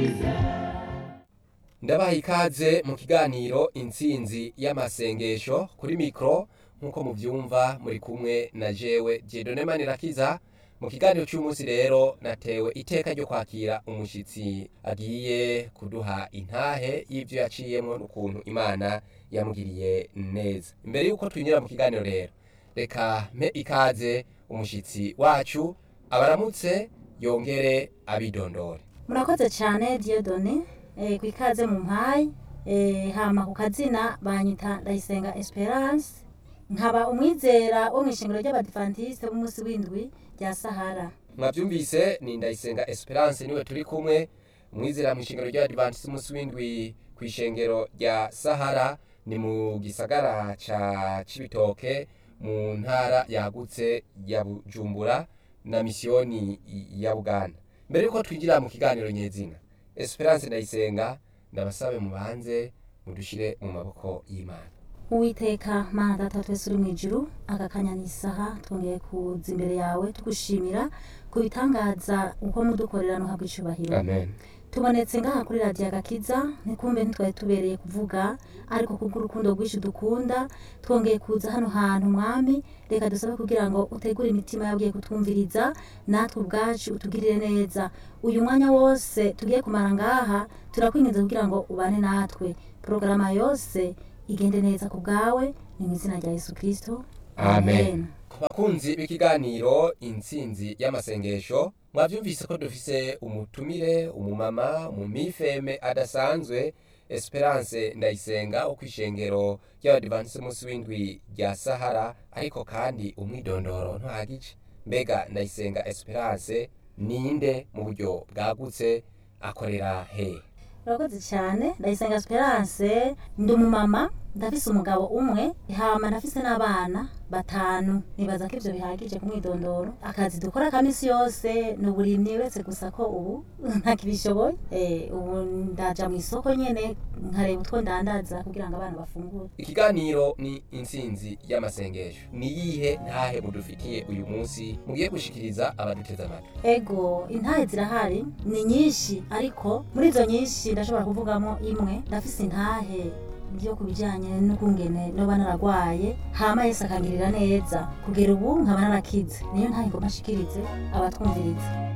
ndabaha ikaze mu kiganiro intsinzi y'amasengesho kuri mikoro nk'uko mubyumva muri kumwe na jewe jedone manirakiza mu kiganiro cy'umunsi rero natewe iteka ryo kwakira umushyitsi agiye kuduha intahe y'ibyo yaciyemo n'ukuntu imana yamugiriye neza imbere y'uko twinjira mu kiganiro rero reka mpe ikaze umushyitsi wacu abaramutse yongere abidondore murakoze cyane diyodone ku ikaze mu mpayi hama ku kazina banyita ndayisenga esperance nkaba umwizera wo mu ishingiro ry'abadivantisite b'umunsi w'indwi rya sahara mwabyumvise ni ndayisenga esperance niwe turi kumwe umwizera mu ishingiro ry'abadivantisite b'umunsi w'indwi ku ishengero rya sahara ni mu gisagara ca cibitoke mu ntara yagutse ya bujumbura na misiyoni ya buganda mbere yuko twinjira mu kiganiro nyezina esperance ndayisenga ndabasabe mubanze mudushire mu maboko y'imana uwiteka mana data twese uri mu ijuru aka kanya ni isaha twongeye kuza imbere yawe tugushimira ku bitangaza uko mudukorera no habwa icubahiro amen tubonetse ngaha kuri radiyo agakiza ntikumbe ntitwari tubereye kuvuga ariko kubw'urukundo rwinshi dukunda twongeye kuza hano hantu mwami reka dusabe kugira ngo utegure imitima yabwiye kutwumviriza natwe ubwacu utugirire neza uyu mwanya wose tugiye kumara ngaha turakwinginze kugira ngo ubane natwe porogaramu yose igende neza ku bwawe ni mu izina rya yesu kirisito Amen. bakunzi b'ikiganiro intsinzi y'amasengesho mwabyumvise ko dufise umutumire umumama umumifeme adasanzwe esperance ndayisenga wo kwishengero ry'abadivantisite munsi w'indwi rya sahara ariko kandi umwidondoro ntuhagije mbega ndayisenga esperance ninde mu buryo bwagutse akorera he urakoze cyane ndayisenga esperance ndi umumama ndafise umugabo umwe hama ndafise n'abana batanu nibaza ko ivyo bihagije ku mwidondoro akazi dukora ka misi yose ni uburimyi wese gusa ko ubu ntakibishoboye eh, ubu ndaja mu isoko nyene nkareba utwo ndandaza kugira ngo abana bafungure ikiganiro ni intsinzi y'amasengesho ni yihe ntahe mudufitiye uyu munsi mugiye gushikiriza abaduteze amatwi ego intahe zirahari ni nyinshi ariko muri izo nyinshi ndashobora kuvugamo imwe ndafise intahe byo ku bijyanye n'ukungene noba naragwaye hama yesu akangirira neza kugera ubu nkaba narakize niyo ntahe ngo mpashikirize abatwumviriza